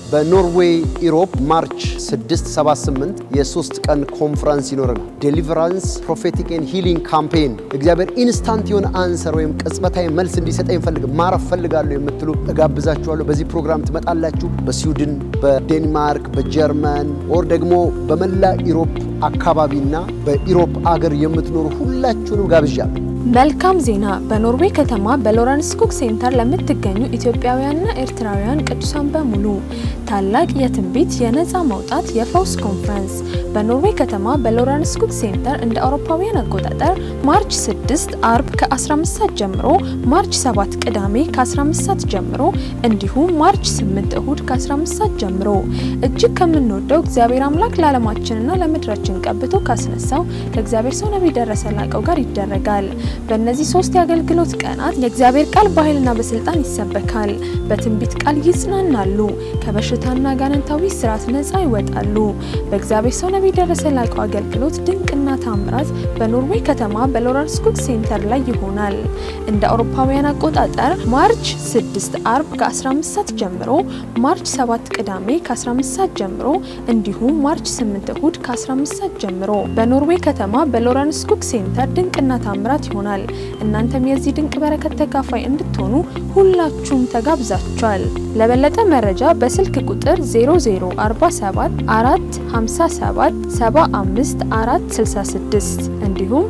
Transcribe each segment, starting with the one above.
በኖርዌይ ኢሮፕ ማርች 678 የሶስት ቀን ኮንፈረንስ ይኖረናል። ዴሊቨራንስ ፕሮፌቲክ ኤንድ ሂሊንግ ካምፔን እግዚአብሔር ኢንስታንት የሆነ አንሰር ወይም ቅጽበታዊ መልስ እንዲሰጠኝ ፈልግ ማረፍ ፈልጋለሁ የምትሉ እጋብዛችኋለሁ። በዚህ ፕሮግራም ትመጣላችሁ። በስዊድን፣ በዴንማርክ፣ በጀርመን ኦር ደግሞ በመላ ኢሮፕ አካባቢና በኢሮፕ አገር የምትኖሩ ሁላችሁንም ጋብዣለሁ። መልካም ዜና! በኖርዌይ ከተማ በሎረንስ ኩክ ሴንተር ለምትገኙ ኢትዮጵያውያንና ኤርትራውያን ቅዱሳን በሙሉ ታላቅ የትንቢት የነፃ መውጣት የፈውስ ኮንፈረንስ በኖርዌይ ከተማ በሎረንስ ኩክ ሴንተር እንደ አውሮፓውያን አቆጣጠር ማርች 6 አርብ ከ15 ሰዓት ጀምሮ፣ ማርች 7 ቅዳሜ ከ15 ሰዓት ጀምሮ እንዲሁም ማርች 8 እሁድ ከ15 ሰዓት ጀምሮ እጅግ ከምንወደው እግዚአብሔር አምላክ ለዓለማችንና ለምድራችን ቀብቶ ካስነሳው ከእግዚአብሔር ሰው ነቢይ ደረሰ ላቀው ጋር ይደረጋል። በእነዚህ ሶስት የአገልግሎት ቀናት የእግዚአብሔር ቃል በኃይልና በስልጣን ይሰበካል። በትንቢት ቃል ይጽናናሉ። ከበሽታና ጋነንታዊ ስርዓት ነፃ ይወጣሉ። በእግዚአብሔር ሰው ነቢይ ደረሰ ላቀው አገልግሎት ድንቅና ታምራት በኖርዌይ ከተማ በሎረንስ ኩክ ሴንተር ላይ ይሆናል። እንደ አውሮፓውያን አቆጣጠር ማርች 6 አርብ ከ15 ሰዓት ጀምሮ፣ ማርች 7 ቅዳሜ ከ15 ሰዓት ጀምሮ እንዲሁም ማርች 8 እሁድ ከ15 ሰዓት ጀምሮ በኖርዌይ ከተማ በሎረንስ ኩክ ሴንተር ድንቅና ታምራት ይሆናል። እናንተም የዚህ ድንቅ በረከት ተካፋይ እንድትሆኑ ሁላችሁም ተጋብዛችኋል። ለበለጠ መረጃ በስልክ ቁጥር 0047 457 75 466 እንዲሁም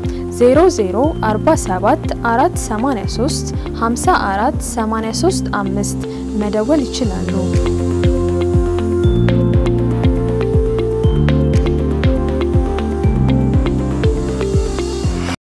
0047 483 54 83 5 መደወል ይችላሉ።